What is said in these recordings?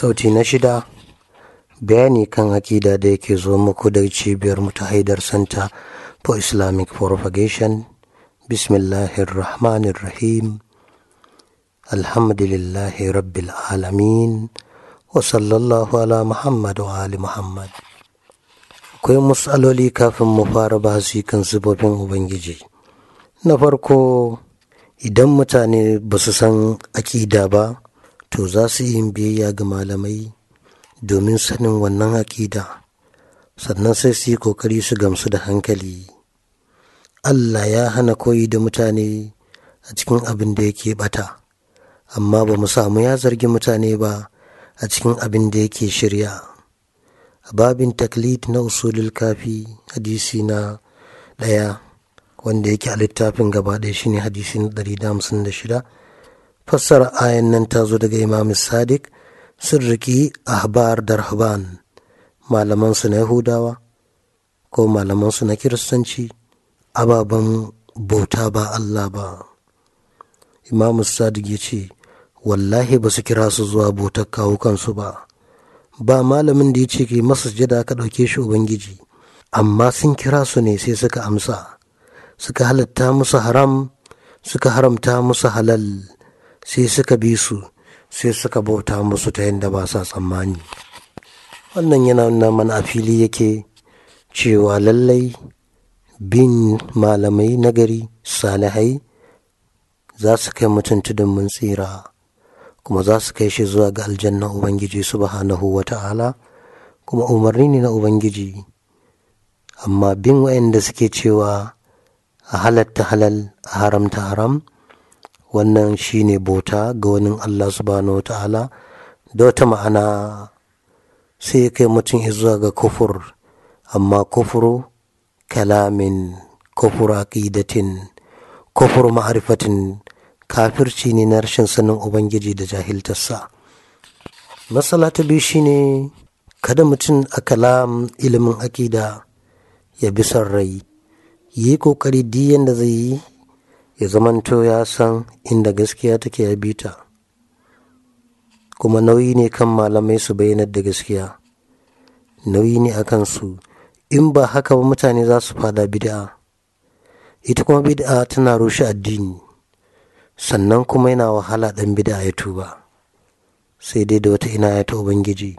sauti na shida bayani kan akida da yake zo muku da cibiyar mu ta haidar center for islamic propagation bismillahirrahmanirrahim alhamdulillahi rabbil alamin wa sallallahu ala muhammad wa ali muhammad akwai matsaloli kafin mu fara bahasi kan sifofin ubangiji na farko idan mutane ba su san akida ba to za su yi biyayya ga malamai domin sanin wannan akida sannan sai su yi kokari su gamsu da hankali allah ya hana koyi da mutane a cikin abin da yake bata amma ba mu samu ya zargi mutane ba a cikin abin da yake shirya a babin taklid na usulul kafi hadisi na ɗaya wanda yake a littafin gaba ɗaya shine hadisi na ɗari da hamsin da shida fassara ayan nan ta zo daga imam sadiq sun riki ahbar da rahban malamansu na yahudawa ko malamansu na kiristanci ababen bauta ba allah ba imam sadiq ya ce wallahi ba su kira su zuwa bautar kawo kansu ba ba malamin da ya ce ke masa jada ka ɗauke shi ubangiji amma sun kira su ne sai suka amsa suka halatta musu haram suka haramta musu halal sai suka bi su sai suka bauta musu ta yadda ba sa tsammani wannan yana nuna mana a fili yake cewa lallai bin malamai nagari salihai za su kai mutum tudun mun tsira kuma za su kai shi zuwa ga aljanna ubangiji subhanahu wa ta'ala kuma umarni ne na ubangiji amma bin wayanda suke cewa a halatta halal a haramta haram wannan shine bauta ga wani Allah subhanahu wa ta'ala da wata ma'ana sai kai mutum zuwa ga kufur amma kufuru kalamin kufur aqidatin kufur ma'arifatin kafirci ne na rashin sanin ubangiji da jahiltarsa matsala ta biyu shine kada mutum a kalam ilimin aƙida ya bi son rai yi ƙoƙari diyan da zai yi ya zamanto ya san inda gaskiya take ya bita kuma nauyi ne kan malamai su bayyanar da gaskiya nauyi ne a kansu in ba haka ba mutane za su fada bid'a ita kuma bid'a tana rushe addini sannan kuma yana wahala ɗan bid'a ya tuba sai dai da wata ina ya ta ubangiji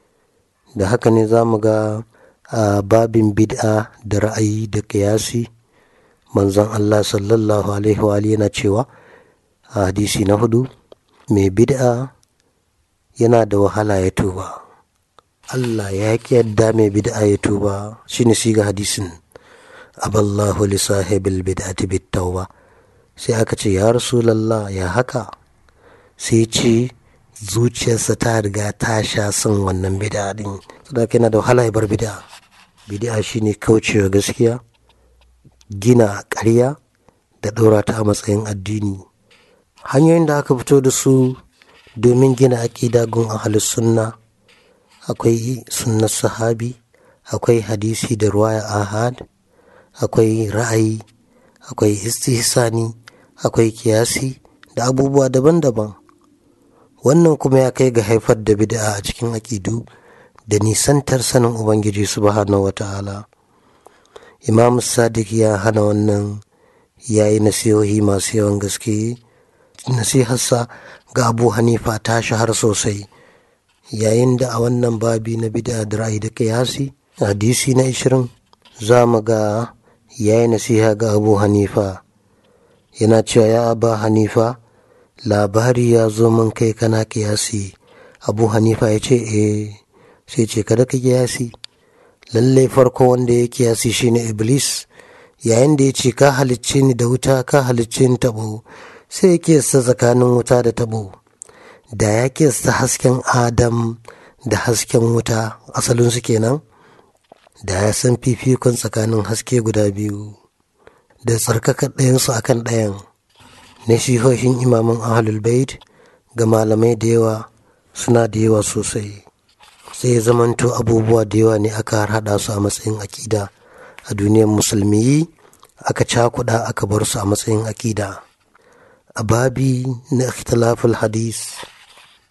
da haka ne za mu ga a babin bid'a da ra'ayi da kiyasi manzon Allah sallallahu alaihi wa yana cewa a hadisi na hudu mai bid'a yana da wahala ya tuba Allah ya ki yadda mai bid'a ya tuba shine siga hadisin aballahu li sahibil bid'ati bit tauba sai aka ce ya rasulallah ya haka sai ce zuciyarsa ta riga ta sha son wannan bid'a din saboda yana da wahala ya bar bid'a bid'a shine kaucewa gaskiya gina ƙarya da ɗora ta a matsayin addini hanyoyin da aka fito da su domin gina aƙida gun ahalus sunna akwai sunnar sahabi akwai hadisi da ruwaya ahad akwai ra'ayi akwai istihsani akwai kiyasi da abubuwa daban-daban wannan kuma ya kai ga haifar da bid'a a cikin aƙidu da nisantar sanin ubangiji subhanahu wa ta'ala imam sadiq ya hana wannan ya yi nasihohi masu yawan gaske nasiharsa ga abu hanifa ta shahar sosai yayin da a wannan babi na bid'a da ra'ayi da kiyasi hadisi na ishirin za mu ga ya yi nasiha ga abu hanifa yana cewa ya aba hanifa labari ya zo min kai kana kiyasi abu hanifa ya ce eh sai ce kada ka kiyasi lallai farko wanda ya kiyasi shine iblis yayin da ya ce ka halicce ni da wuta ka halicce ni tabo sai ya kiyasta tsakanin wuta da tabo da ya kiyasta hasken adam da hasken wuta asalinsu kenan da ya san fifikon tsakanin haske guda biyu da tsarkaka ɗayansu akan ɗayan na shihohin imaman ahlul bait ga malamai da yawa suna da yawa sosai sai ya zamanto abubuwa da yawa ne aka haɗa su a matsayin akida a duniyar musulmi aka cakuɗa aka bar su a matsayin akida a babi na ikhtilaful hadis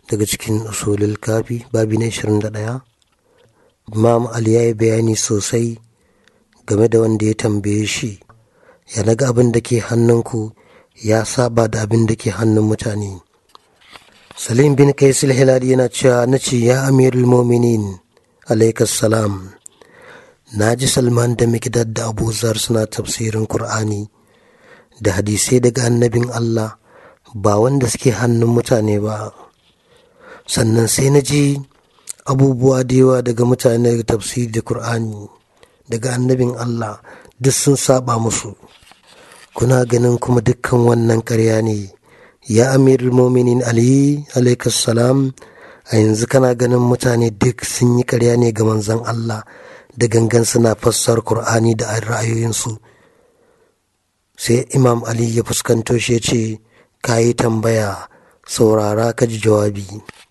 daga cikin usulul kafi babi na 21 imam ali ya yi bayani sosai game da wanda ya tambaye shi ya naga abin da ke hannunku ya saba da abin da ke hannun mutane salim bin kaisil hilali yana cewa na ce ya amirul mominin alaikas salam na ji salman da mikdad da abuzar suna tafsirin kur'ani da hadisai daga annabin allah ba wanda suke hannun mutane ba sannan sai na ji abubuwa da yawa daga mutane da tafsiri da kur'ani daga annabin allah duk sun saba musu kuna ganin kuma dukkan wannan karya ne ya amirul mominin ali alaikas salam a yanzu kana ganin mutane duk sun yi karya ne ga manzon allah da gangan suna fassar Kur'ani da ra'ayoyinsu sai imam ali ya fuskanto shi ya ce ka yi tambaya saurara ka ji jawabi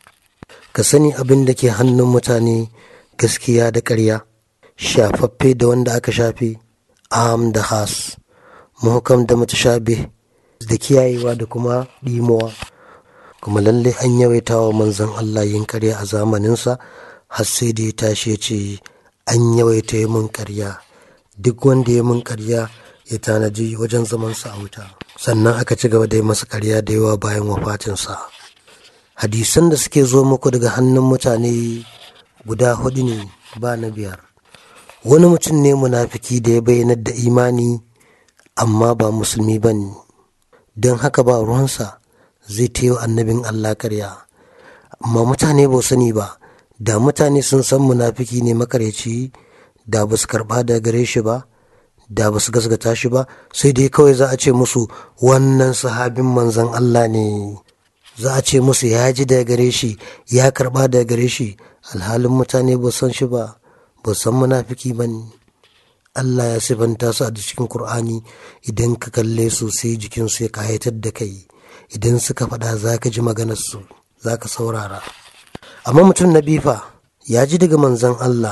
ka sani abin da ke hannun mutane gaskiya da ƙarya shafaffe da wanda aka shafe am da has muhukam da mutashabe da kiyayewa da kuma ɗimowa kuma lallai an yawaita wa manzon Allah yin ƙarya a zamaninsa har sai da ya tashi ya ce an yawaita yi mun karya duk wanda ya mun karya ya tanaji wajen zamansa a wuta sannan aka ci gaba da yi masa karya da yawa bayan wafatinsa hadisan da suke zo muku daga hannun mutane guda hudu ne ba na biyar wani mutum ne munafiki da ya bayyanar da imani amma ba musulmi ba ne don haka ba ruwansa zai taiwa annabin allah karya amma mutane ba sani ba da mutane sun san munafiki ne makaryaci da ba su karba da gare shi ba da ba su gasgata shi ba sai dai kawai za a ce musu wannan sahabin manzan Allah ne za a ce musu ya ji da gare shi ya karba da gare shi alhalin mutane ba san shi ba ba san munafiki ba ne Allah ya sifanta su a cikin Kur'ani idan ka kalle su sai jikinsu ya kayatar da kai idan suka faɗa za ka ji maganarsu za ka saurara amma mutum na bifa ya ji daga manzan Allah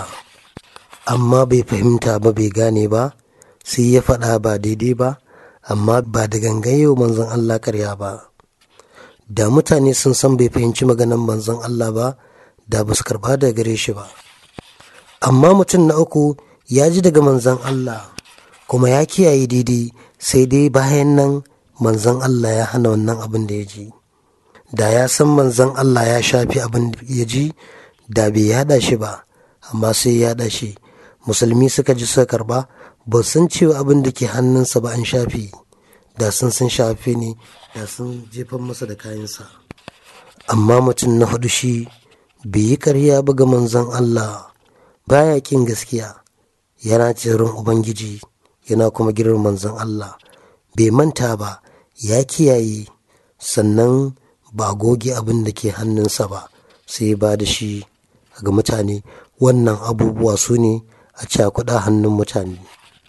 amma bai fahimta ba bai gane ba sai ya faɗa ba daidai ba amma ba da gangayewa manzan Allah karya ba da mutane sun san bai fahimci maganan manzan Allah ba da ba su karɓa da gare shi ba amma mutum na uku ya ji daga manzan Allah kuma ya kiyaye daidai sai dai bayan nan manzan Allah ya hana wannan abin da ya ji da ya san manzon Allah ya shafi abin da ya ji da bai yada shi ba amma sai ya yada shi musulmi suka ji suka karba ba sun cewa abin da ke hannunsa ba an shafi da sun sun shafe ne da sun jefan masa da kayansa amma mutum na hudu shi bai yi karya ba ga manzon Allah baya kin gaskiya yana tsirin ubangiji yana kuma girin manzon Allah bai manta ba ya kiyaye sannan ba goge abin da ke hannunsa ba sai ba da shi ga mutane wannan abubuwa su ne a cakuɗa hannun mutane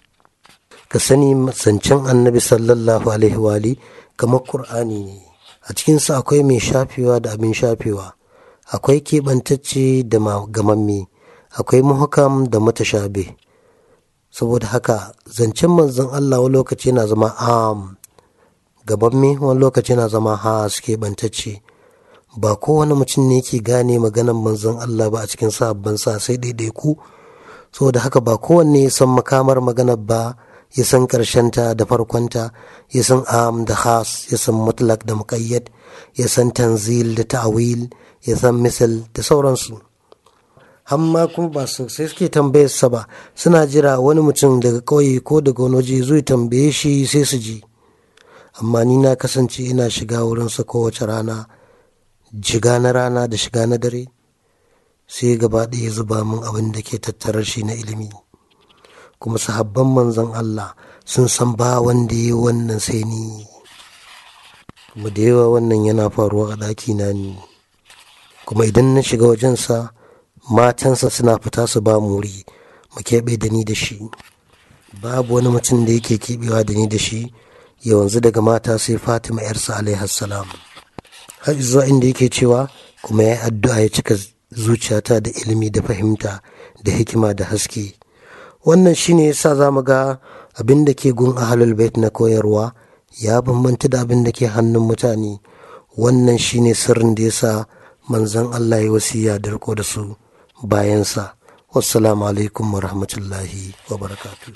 ka sani zancen annabi sallallahu alaihi wali kamar ƙur'ani ne a cikinsa akwai mai shafewa da abin shafewa akwai keɓantacce da gamamme akwai muhakam da matashabe saboda haka zancen manzon allah wani lokaci yana zama am gabanme wani lokaci na zama ha suke bantacce ba kowane mutum ne ke gane maganan manzon Allah ba a cikin sabon sa sai ku saboda haka ba kowanne ya san makamar maganar ba ya san ta da farkonta ya san am da khas ya san mutlak da muƙayyad ya san tanzil da ta'awil ya san misal da sauransu amma kuma ba su sai suke tambayar sa ba suna jira wani mutum daga ƙauye ko daga wani waje zai tambaye shi sai su ji amma ni na kasance ina shiga wurinsa kowace rana jiga na rana da shiga na dare sai gaba ɗaya zuba min abin da ke tattarar shi na ilimi kuma sahabban manzon Allah sun san ba wanda ya yi wannan sai ni kuma da yawa wannan yana faruwa a ɗaki na ni kuma idan na shiga wajensa matansa suna fita su ba muri mu keɓe da ni da shi babu wani mutum da yake keɓewa da ni da shi yanzu daga mata sai fatima yarsa alaihassalam har zuwa inda yake cewa kuma ya addu'a ya cika zuciyata da ilimi da fahimta da hikima da haske wannan shine yasa za mu ga abin da ke gun ahalul bait na koyarwa ya bambanta da abin da ke hannun mutane wannan shine sirrin da yasa manzan Allah ya wasiya da riko da su bayansa wassalamu alaikum wa rahmatullahi wa barakatuh